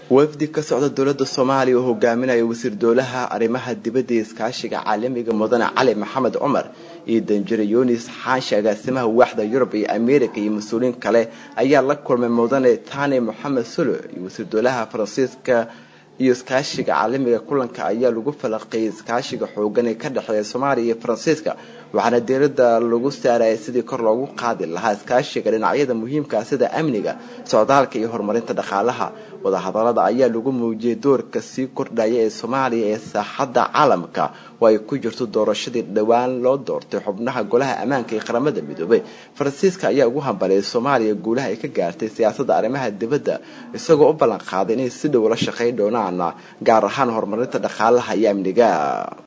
wafdi ka socda dowladda soomaaliya oo hogaaminaya wasiir dowlaha arrimaha dibadda iyo iskaashiga caalamiga mudane cali maxamed cumar iyo danjire yunis xaashi agaasimaha waaxda yurub iyo ameerika iyo mas-uuliyiin kale ayaa la kulmay mudane tani moxamed sulo iyo wasiir dowlaha faransiiska iyo iskaashiga caalamiga kulanka ayaa lagu falaqeeyay iskaashiga xoogan ee ka dhexeeya soomaaliya iyo faransiiska waxaana diirada lagu saarayay sidii kor loogu qaadi lahaa iskaashiga dhinacyada muhiimka sida amniga socdaalka iyo horumarinta dhaqaalaha wadahadalada ayaa lagu muujiyay doorka sii kordhaya ee soomaaliya ee saaxadda caalamka oo ay ku jirto doorashadii dhowaan loo doortay xubnaha golaha ammaanka ee qaramada midoobay faransiiska ayaa ugu hambaliyay soomaaliya guulaha ay ka gaartay siyaasadda arrimaha dibadda isagoo u ballan qaaday inay si dhow la shaqayn doonaan gaar ahaan horumarinta dhaqaalaha iyo amniga